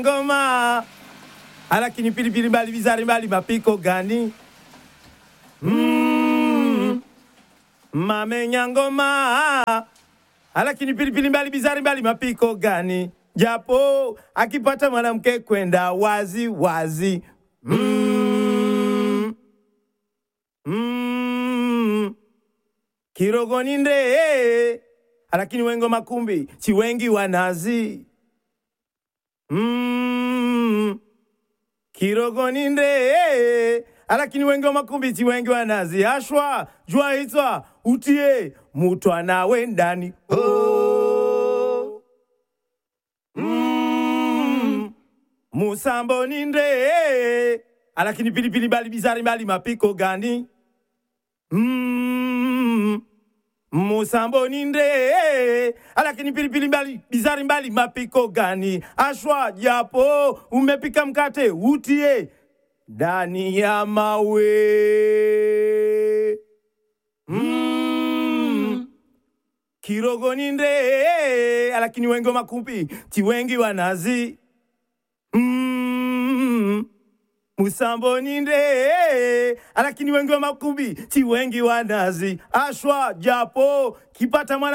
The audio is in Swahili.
ngoma alakini pilipili mbali bizari mbali mapiko gani mm. mamenya ngoma alakini pilipili mbali bizari mbali mapiko gani japo akipata mwanamke kwenda wazi wazi mm. Mm. kirogoni nde alakini wengo makumbi chiwengi wanazi mm. kirogoni nde alakini wengi wa makumbi chiwengi wanazi ashwa jua hitwa utie mutwa nawe ndani oh. mm. musambo ni nde alakini pilipili bali bizari mbali mapiko gani mm. musambo ni nde alakini pilipili mbali bizari mbali mapiko gani ashwa japo umepika mkate utie ndani ya mawe mm. kirogo ni nde alakini wengi wa makumbi tiwengi wanazi mm. musambo ni nde alakini wengi wa makumbi ti wengi wanazi ashwa japo kipata mwana